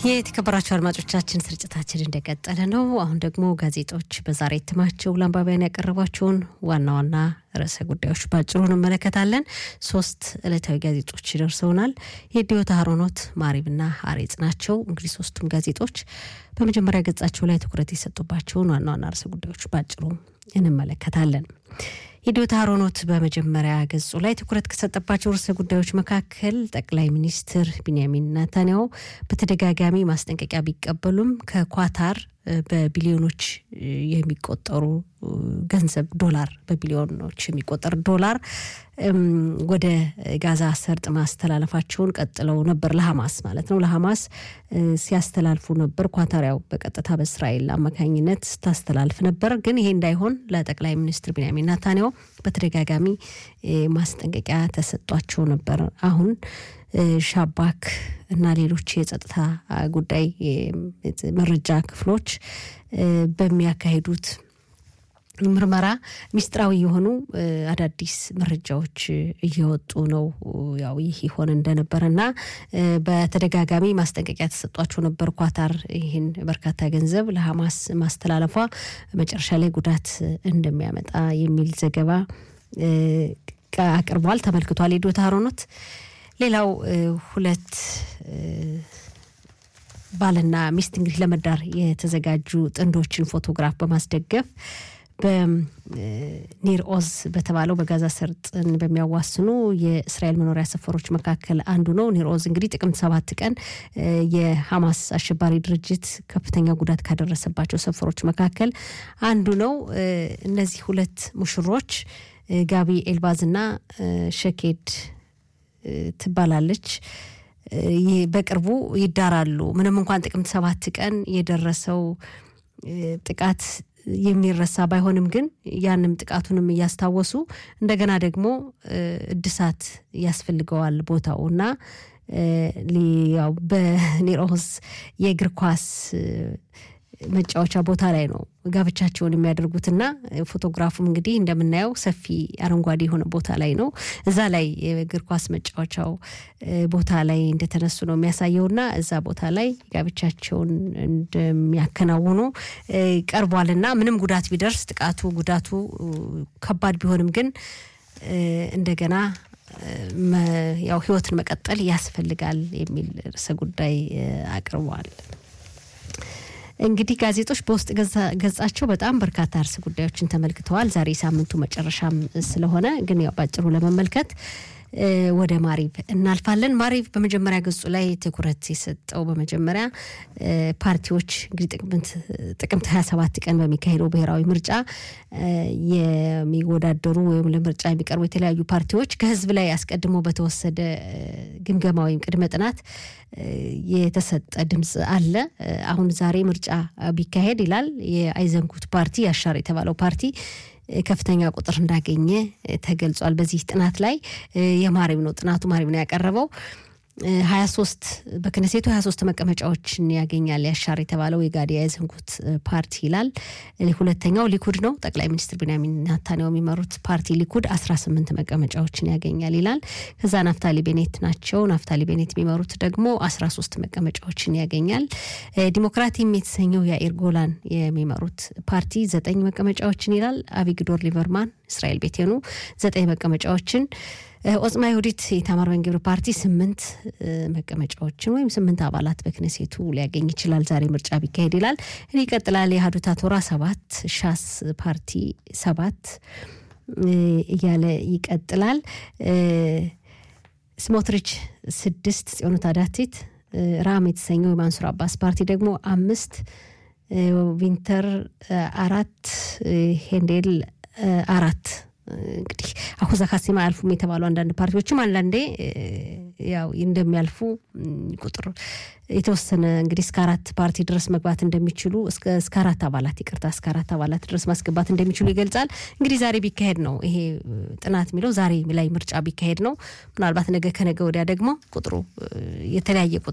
የተከበራቸው አድማጮቻችን ስርጭታችን እንደቀጠለ ነው። አሁን ደግሞ ጋዜጦች በዛሬ እትማቸው ለአንባቢያን ያቀረቧቸውን ዋና ዋና ርዕሰ ጉዳዮች ባጭሩ እንመለከታለን። ሶስት ዕለታዊ ጋዜጦች ይደርሰውናል። የዲዮታ ሀሮኖት፣ ማሪብና አሬጽ ናቸው። እንግዲህ ሶስቱም ጋዜጦች በመጀመሪያ ገጻቸው ላይ ትኩረት የሰጡባቸውን ዋና ዋና ርዕሰ ጉዳዮች ባጭሩ እንመለከታለን። የዲዮታ ሀሮኖት በመጀመሪያ ገጹ ላይ ትኩረት ከሰጠባቸው ርዕሰ ጉዳዮች መካከል ጠቅላይ ሚኒስትር ቢንያሚን ናታንያሁ በተደጋጋሚ ማስጠንቀቂያ ቢቀበሉም ከኳታር በቢሊዮኖች የሚቆጠሩ ገንዘብ ዶላር በቢሊዮኖች የሚቆጠር ዶላር ወደ ጋዛ ሰርጥ ማስተላለፋቸውን ቀጥለው ነበር። ለሐማስ ማለት ነው። ለሐማስ ሲያስተላልፉ ነበር። ኳታር ያው በቀጥታ በእስራኤል አማካኝነት ስታስተላልፍ ነበር። ግን ይሄ እንዳይሆን ለጠቅላይ ሚኒስትር ቢንያሚን ናታንያሁ በተደጋጋሚ ማስጠንቀቂያ ተሰጧቸው ነበር። አሁን ሻባክ እና ሌሎች የጸጥታ ጉዳይ መረጃ ክፍሎች በሚያካሂዱት ምርመራ ሚስጥራዊ የሆኑ አዳዲስ መረጃዎች እየወጡ ነው። ያው ይህ ይሆን እንደነበረና በተደጋጋሚ ማስጠንቀቂያ ተሰጧቸው ነበር። ኳታር ይህን በርካታ ገንዘብ ለሐማስ ማስተላለፏ መጨረሻ ላይ ጉዳት እንደሚያመጣ የሚል ዘገባ አቅርቧል፣ ተመልክቷል። የዶታ ሀሮኖት ሌላው ሁለት ባልና ሚስት እንግዲህ ለመዳር የተዘጋጁ ጥንዶችን ፎቶግራፍ በማስደገፍ በኒር ኦዝ በተባለው በጋዛ ሰርጥን በሚያዋስኑ የእስራኤል መኖሪያ ሰፈሮች መካከል አንዱ ነው። ኒር ኦዝ እንግዲህ ጥቅምት ሰባት ቀን የሐማስ አሸባሪ ድርጅት ከፍተኛ ጉዳት ካደረሰባቸው ሰፈሮች መካከል አንዱ ነው። እነዚህ ሁለት ሙሽሮች ጋቢ ኤልባዝ እና ሸኬድ ትባላለች። በቅርቡ ይዳራሉ። ምንም እንኳን ጥቅምት ሰባት ቀን የደረሰው ጥቃት የሚረሳ ባይሆንም ግን ያንም ጥቃቱንም እያስታወሱ እንደገና ደግሞ እድሳት ያስፈልገዋል ቦታው እና ያው በኒሮስ የእግር ኳስ መጫወቻ ቦታ ላይ ነው ጋብቻቸውን የሚያደርጉትና ፎቶግራፉም እንግዲህ እንደምናየው ሰፊ አረንጓዴ የሆነ ቦታ ላይ ነው። እዛ ላይ የእግር ኳስ መጫወቻው ቦታ ላይ እንደተነሱ ነው የሚያሳየውና እዛ ቦታ ላይ ጋብቻቸውን እንደሚያከናውኑ ቀርቧልና ምንም ጉዳት ቢደርስ ጥቃቱ ጉዳቱ ከባድ ቢሆንም ግን እንደገና ያው ሕይወትን መቀጠል ያስፈልጋል የሚል ርዕሰ ጉዳይ አቅርቧል። እንግዲህ ጋዜጦች በውስጥ ገጻቸው በጣም በርካታ ርዕሰ ጉዳዮችን ተመልክተዋል። ዛሬ ሳምንቱ መጨረሻም ስለሆነ ግን ያው ባጭሩ ለመመልከት ወደ ማሪብ እናልፋለን። ማሪብ በመጀመሪያ ገጹ ላይ ትኩረት የሰጠው በመጀመሪያ ፓርቲዎች እንግዲህ ጥቅምት 27 ቀን በሚካሄደው ብሔራዊ ምርጫ የሚወዳደሩ ወይም ለምርጫ የሚቀርቡ የተለያዩ ፓርቲዎች ከህዝብ ላይ አስቀድሞ በተወሰደ ግምገማ ወይም ቅድመ ጥናት የተሰጠ ድምፅ አለ። አሁን ዛሬ ምርጫ ቢካሄድ ይላል የአይዘንኩት ፓርቲ ያሻር የተባለው ፓርቲ ከፍተኛ ቁጥር እንዳገኘ ተገልጿል። በዚህ ጥናት ላይ የማሪብ ነው ጥናቱ ማሪብ ነው ያቀረበው። ሀያ ሶስት በክነሴቱ ሀያ ሶስት መቀመጫዎችን ያገኛል ያሻር የተባለው የጋዲ ያዘንጉት ፓርቲ ይላል። ሁለተኛው ሊኩድ ነው። ጠቅላይ ሚኒስትር ቢንያሚን ናታንያሁ የሚመሩት ፓርቲ ሊኩድ አስራ ስምንት መቀመጫዎችን ያገኛል ይላል። ከዛ ናፍታሊ ቤኔት ናቸው። ናፍታሊ ቤኔት የሚመሩት ደግሞ አስራ ሶስት መቀመጫዎችን ያገኛል። ዲሞክራቲም የተሰኘው የአኢር ጎላን የሚመሩት ፓርቲ ዘጠኝ መቀመጫዎችን ይላል። አቢግዶር ሊበርማን እስራኤል ቤቴኑ ዘጠኝ መቀመጫዎችን ኦጽማ ይሁዲት የኢታማር ቤን ግብር ፓርቲ ስምንት መቀመጫዎችን ወይም ስምንት አባላት በክነሴቱ ሊያገኝ ይችላል ዛሬ ምርጫ ቢካሄድ ይላል። ይቀጥላል። የሀዱታ ቶራ ሰባት፣ ሻስ ፓርቲ ሰባት እያለ ይቀጥላል። ስሞትሪች ስድስት፣ ጽዮኑ ታዳቲት ራም የተሰኘው የማንሱር አባስ ፓርቲ ደግሞ አምስት፣ ቪንተር አራት፣ ሄንዴል አራት እንግዲህ አሁዛ ካሴማ አያልፉም የተባሉ አንዳንድ ፓርቲዎችም አንዳንዴ ያው እንደሚያልፉ ቁጥር የተወሰነ እንግዲህ እስከ አራት ፓርቲ ድረስ መግባት እንደሚችሉ እስከ አራት አባላት ይቅርታ፣ እስከ አራት አባላት ድረስ ማስገባት እንደሚችሉ ይገልጻል። እንግዲህ ዛሬ ቢካሄድ ነው ይሄ ጥናት የሚለው ዛሬ ላይ ምርጫ ቢካሄድ ነው። ምናልባት ነገ ከነገ ወዲያ ደግሞ ቁጥሩ የተለያየ ቁጥር